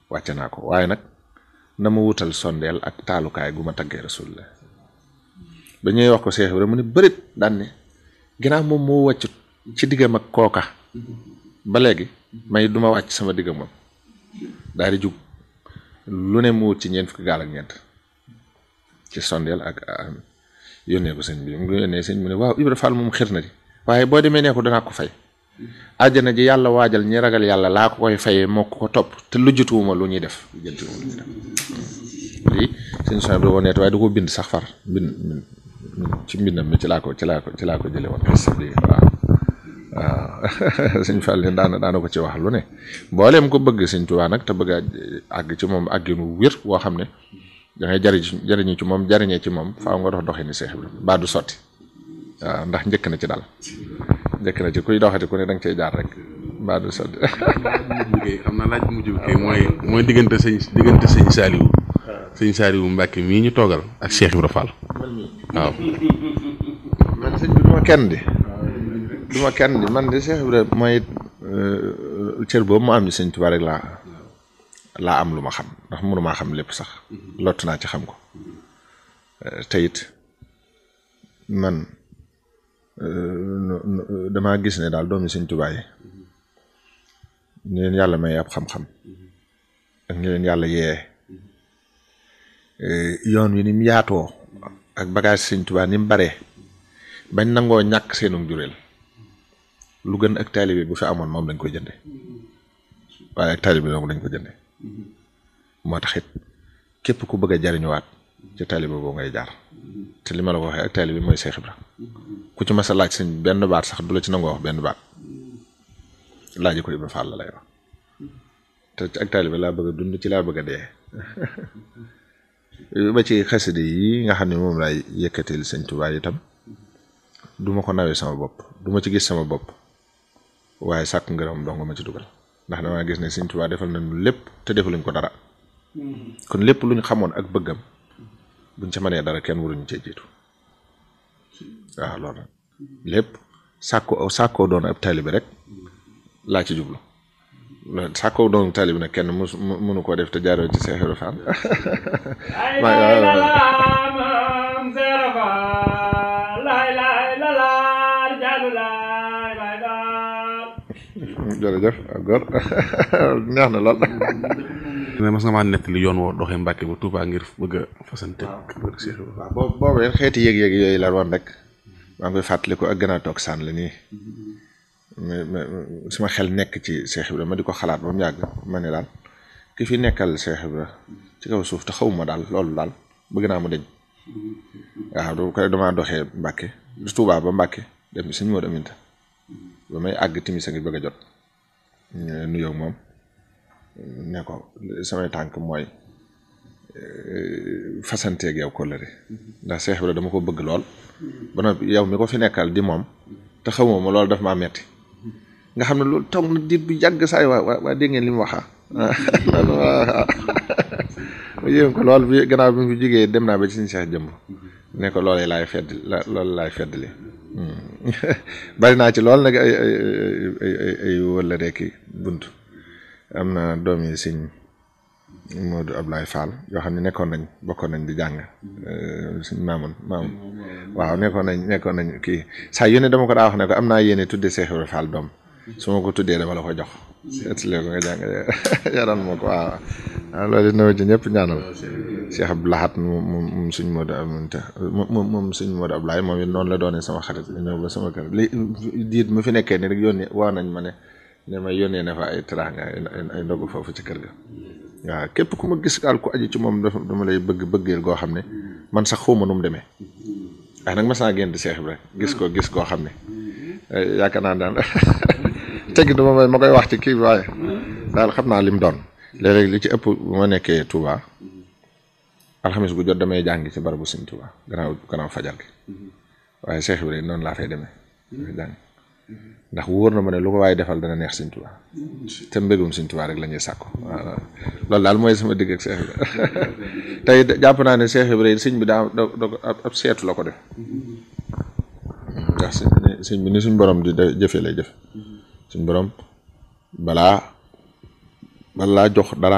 wàcce naa ko waaye nag na ma wutal sondeel ak taalukaay gu ma taggee rasulullah ba ñuy wax ko Seex Ibra mu ne bërit daan ne ginnaaw moom moo wàccut ci diggam ak kooka ba léegi may duma wàcc sama diggam moom daal di jug lu ne mu wut ci ñeent fukki gaal ak ñeent ci sondeel ak yónnee ko sëñ bi mu yónnee sëñ mu ne waaw Ibra Fall moom xir na di waaye boo demee nee ko danaa ko fay àjjana ji yàlla waajal ñi ragal yàlla laa ko koy fayee moo ko ko topp te lujjatuwuma lu ñuy def lujjatuwuma lu ñuy def lii sëñ son bi da ko neet waaye da ko bind sax far bind ci mbindam mi ci laa ko ci laa ko ci laa ko jële woon lii waaw waaw sëñ Fall leen daana daana ko ci wax lu ne mbooleem ko bëgg sëñ Tuubaa nag te bëgg a àgg ci moom àgginu wér woo xam ne da ngay jariñ jariñu ci moom jariñee ci moom faaw nga dox doxee ni Seex Ibra baa du sotti waaw ndax njëkk na ci daal njëkk na ci kuy doxati ku ne da nga cay jaar rek baa du sotti xam naa laaj bu mujj bi kay mooy mooy diggante sëñ diggante sëñ Saliou sëñ Saliou Mbacke mii ñu toogal ak Cheikh Ibra Fall waaw man sëñ bi duma kenn di duma kenn di man di Cheikh Ibra mooy cër boobu mu am ci sëñ Tuubaa rek laa laa am lu ma xam ndax mënumaa xam lépp sax lott naa ci xam ko te it man damaa gis ne daal doomi sëñ Tuubaa yi ñu leen yàlla may ab xam-xam ak ñu leen yàlla yee yoon wi ni mu yaatoo ak bagage sëñ Tuubaa ni mu baree bañ nangoo ñàkk seenu jureel lu gën ak taalibe bu fi amoon moom lañ koy jënde waaye ak taalibe moom lañ ko jënde moo tax it képp ku bëgg a jariñuwaat ci taalibe boobu ngay jaar te li ma la ko waxee ak taalibe mooy Seex Ibra ku ci mas a laaj sëñ benn baat sax du la ci nangoo wax benn baat laaji ko Ibra Fall la lay wax te ak taalibe laa bëgg a dund ci laa bëgg a dee ba ci xaside yi nga xam ne moom laay yëkkatil sëñ Tuubaa itam du ma ko nawee sama bopp du ma ci gis sama bopp waaye sàkk ngërëm dong ma ci dugal ndax damaa gis ne sëñ Tuubaa defal nañu lépp te defaluñ ko dara kon lépp lu ñu xamoon ak bëggam buñ ca mënee dara kenn waruñu cee jiitu waaw loolu lépp sàkkoo sàkkoo doon ab taalibe rek laa ci jublu sàkkoo doon taalibe nag kenn mu mënu koo def te jaaroo ci Seex Ibra Fall jërëjëf góor neex na lool. ne mas nga maa nettali yoon woo doxee Mbàkke ba Touba ngir bëgg a fasante. waaw boo boobee xeeti yëg-yëg yooyu la woon rek maa ngi koy fàttaliku ak gën a toog sànn la nii suma xel nekk ci Seex Ibra ma di ko xalaat ba mu yàgg ma ne daal ki fi nekkal Seex Ibra ci kaw suuf te xawuma daal loolu daal bëgg naa mu deñ waaw du ko damaa doxee Mbàkke du Touba ba Mbàkke dem suñu moo aminta ba may àgg timis a ngi bëgg a jot nuyoo moom ne ko samay tànk mooy fasanteeg yow kóllëre ndax Seex Ibra dama ko bëgg lool ba noppi yow mi ko fi nekkal di moom te xamoo ma loolu daf maa metti nga xam ne loolu toog na diir bu yàgg saay waa waa waa dégg ngeen li mu waxaa ma yéem ko lool bi gannaaw bi mu fi jógee dem naa ba ci suñu Seex jëmb ne ko loolee laay fedd la loolu laay feddli bari naa ci lool nag ay ay ay ay ay wala rekki bunt am na doom yi sëñ Modou Ablaye Fall yoo xam ne nekkoon nañ bokkoon nañ di jàng suñ maamoon maamoon waaw nekkoon nañ nekkoon nañ kii saa yu ne dama ko daa wax ne ko am naa yéene tuddee Seex Ibra Fall doom su ma ko tuddee dama la ko jox seetlee ko nga jàng yaran moo ko waaw waaw loolu dina ci ñëpp ñaanal Cheikh Abdou Lahat moom moom suñ Modou Aminta moom moom suñ Modou Ablaye moom it noonu la doonee sama xarit ñëw ba sama kër li diit mu fi nekkee ni rek yónnee woo nañ ma ne ne ma yónnee na fa ay teraanga ay ndogu foofu ci kër ga waaw képp ku ma gis daal ku aju ci moom dafa dama lay bëgg bëggeel goo xam ne man sax xawma nu mu demee waaye nag mas naa génn di Seex Ibra gis ko gis koo xam ne yaakaar naa daal teggi dama may ma koy wax ci kii bi waaye daal xam naa lim doon léeg-léeg li ci ëpp bu ma nekkee Touba alxamis gu jot damay jàngi ci barabu Sëñ Touba gannaaw gannaaw fajar gi waaye Seex Ibra noonu laa fay demee jàng ndax wóor na ma ne lu ko waaye defal dana neex Sëñ Tuubaa te mbégum Sëñ Tuubaa rek la ñuy sàkko waaw loolu daal mooy sama digg ak Seex Ibra tey jàpp naa ne Seex Ibra sëñ bi daa da ab seetu la ko def ndax sëñ bi ni suñ borom di jëfe lay jëf suñ borom balaa balaa jox dara